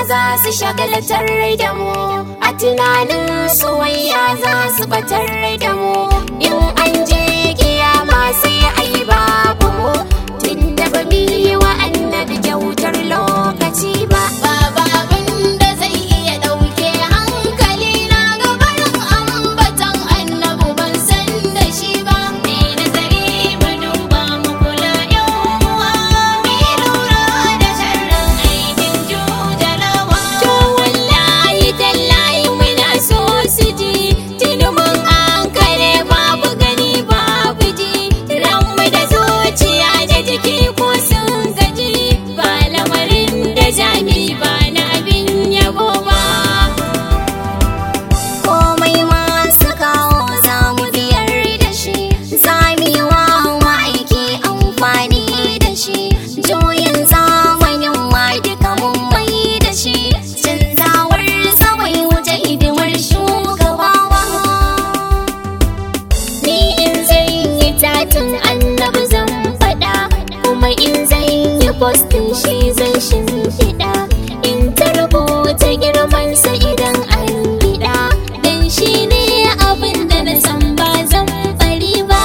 za su shagalatar da mu a tunanin soyayya za su batar da mu in an je kiyama sai ai babu mu tun da ba mu yi wa annabi kyautar lokaci ba Baba abin da zai iya ɗauke hankali na gabarin ambatan annabu ban san da shi ba. Me nazari mu duba mu kula yan uwa. Me lura da sharrin aikin jujalawa. To wallahi tallahi muna so su ji tuni mun an kare babu gani babu ji ranmu da zuciya da jiki ko sun gaji ba lamarin da jami ba na abin yabo ba komai masu kawo za mu biyar da shi za mu yi wa ma'aiki amfani da shi juyin zamanin ma duka mun mai da shi canzawar samai wuce hidimar shugabawa ni in zan yi tatin annabi zan faɗa kuma in zan yi postin shi zan shimfiɗa in ta rubuta girmansa idan an biɗa dan shi ne abin da na san ba zan bari ba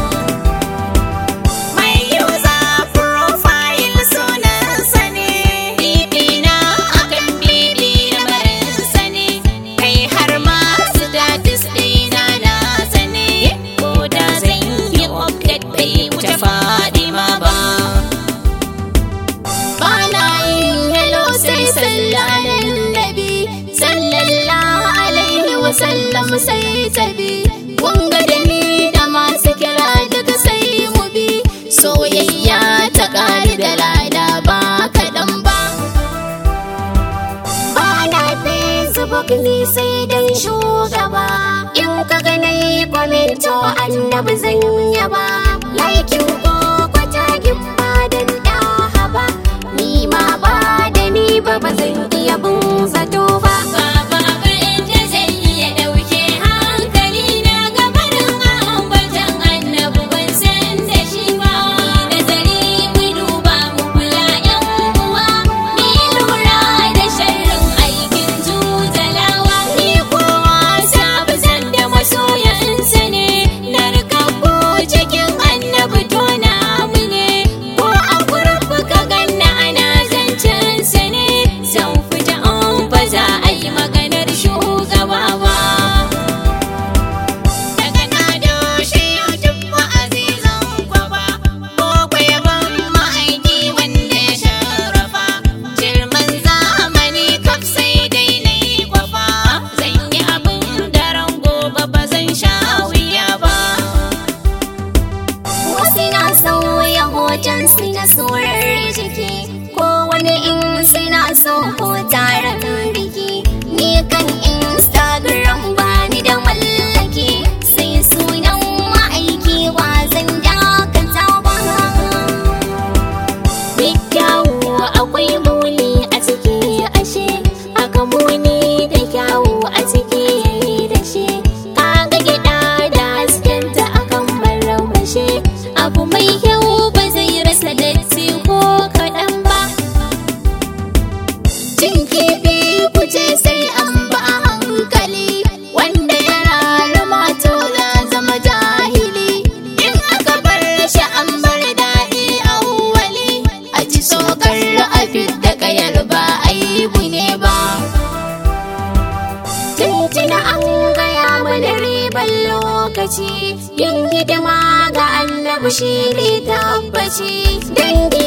Mai user profile sunansa ne. Bibina akan bibi lamarinsa ne. Kai har ma status ɗina na sane. Ko da zan yi update bai wuce Fadima ba. Bana yin hello sai sallanan nabi sallallahu alaihi wa sallam sai tabi wanga da ni da masu kira daga sai mu bi soyayya ta ƙari da lada ba kaɗan ba Bana Facebook ni sai dan shugaba in ka ga na yi kwamento annabi zan yaba laikin ko kwatagin ba dan ɗaha ba ni ma ba da ni ba ba zan iya bin zato ba Baba abin da zai iya ɗauke hankali na gabarin ambatan annabu ban san da shi ba. Nazari mu duba mu kula yan uwa. Mu lura da sharrin aikin jujalawa. ni kowa sabu zan da masoyansa ne narkakku cikin annabi tona mu ne ko a kurfu ka ganna ana zancensa ne zan fita an ba za a yi maganar shugaba ba Daga na doshe yutun ma'azizan kwaba. Ko kwayaban ma'aiki wanda ya sharafa. Jirman zamani kaf sai dai na yi kwafa. Zan yi abin daren gobe ba zan sha wuya ba. wasu na sauya hoton su na surar jiki ko wani in suna so ko taron biki ni kan instagram bani da mallaki sai sunan ma'aiki ba zan dakata ba duk kyawu akwai muni a ciki ashe aka muni da kyawu a ciki da shi kaga gida da haskenta akan marmashe abu mai kyau ba zai rasa datti ko kaɗan ba cin kifi kuce sai an ba a hankali wanda ya rarrama to ya zama jahili in aka bar shi an bar daɗi awwali a ji sokar a da kayar ba aibu ne ba tuntuna an gaya mana ribar lokaci yin hidima ga annabi shi ne tabbaci dangi